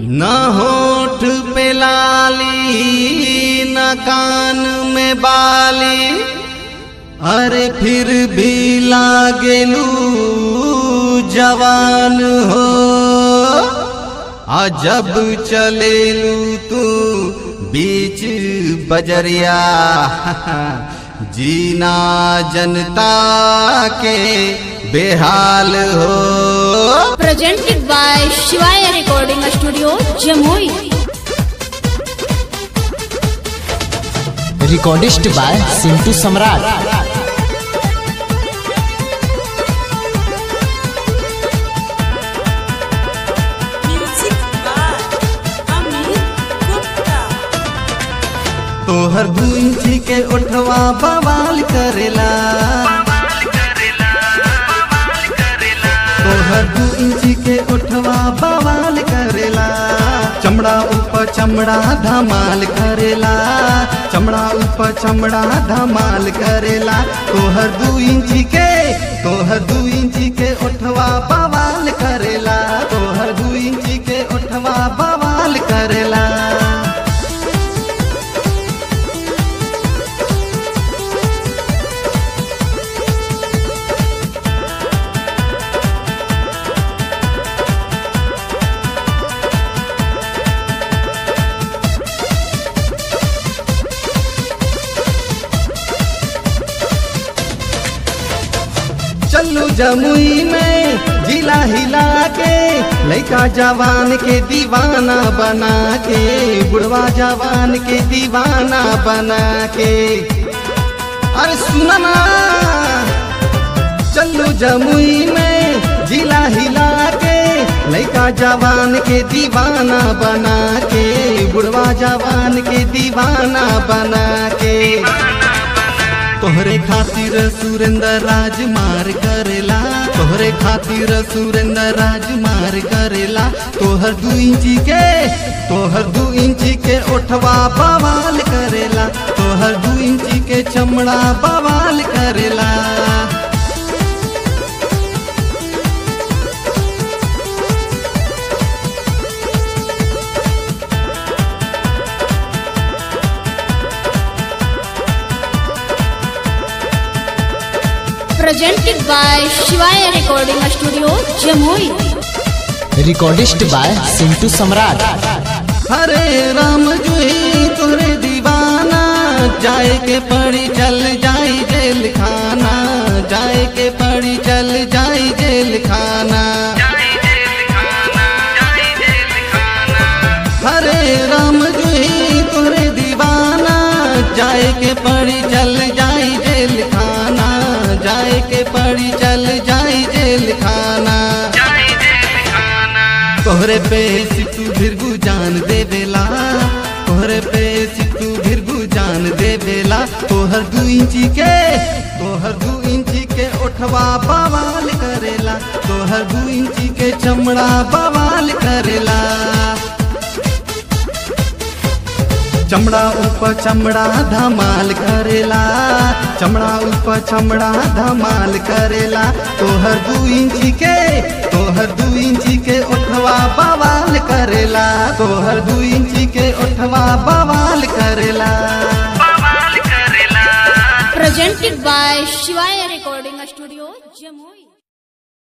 न होठ पे लाली न कान में बाली अरे फिर भी लागेलू जवान हो आ जब चलेलू तू बीच बजरिया जीना जनता के बेहाल हो presented by Shivaya Recording Studio, Jamui. Recordist by Sintu Samrat Music by Amit Gupta. तोहर दू इंची के ओठवा बवाल करेला तोहर दू इंची के ओठवा बवाल करेला चमड़ा ऊपर चमड़ा धमाल करेला चमड़ा ऊपर चमड़ा धमाल करेला तोहर दू इंची के तोहर दू इंची के ओठवा बवाल करेला तोहर दू इंची के ओठवा बवाल करेला चलू जमुई में जिला हिला के लड़का जवान के दीवाना बना के बुढ़वा जवान के दीवाना बना के अरे सुना ना चलू जमुई में जिला हिला के लड़का जवान के दीवाना बना के बुढ़वा जवान के दीवाना बना के तोहरे खातिर सुरेंद्र राज मार करेला तोहरे खातिर सुरेंद्र राज मार करेला तोहर दू इंची के तोहर दू इंची के ओठवा बवाल करेला तोहर दू इंची के चमड़ा बवाल करेला Presented by Shivaya Recording Studio, Jamui. Recordist by Sintu Samrat Hare Ram जुही तोरे दीवाना जाए के पड़ी चल जाई जेल खाना जाए के पड़ी चल जाई जेल खाना हरे राम जुही तोरे दीवाना जाए के पड़ी चल जाई जेल खाना जाए के पड़ी चल जाई जेल खाना तोहरे पे सितू भिरगु जान देवेला तोहरे पे सितू भिरगु जान देवेला तोहर दू इंची के तोहर दू इंची के ओठवा बवाल करेला तोहर दू इंची के चमड़ा बवाल करेला चमड़ा ऊपर चमड़ा धमाल करेला चमड़ा ऊपर चमड़ा धमाल करेला तोहर दू इंची के तोहर दू इंची के ओठवा बवाल करेला तोहर दू इंची के ओठवा बवाल करेला Presented by Shivaya Recording Studio, Jamui.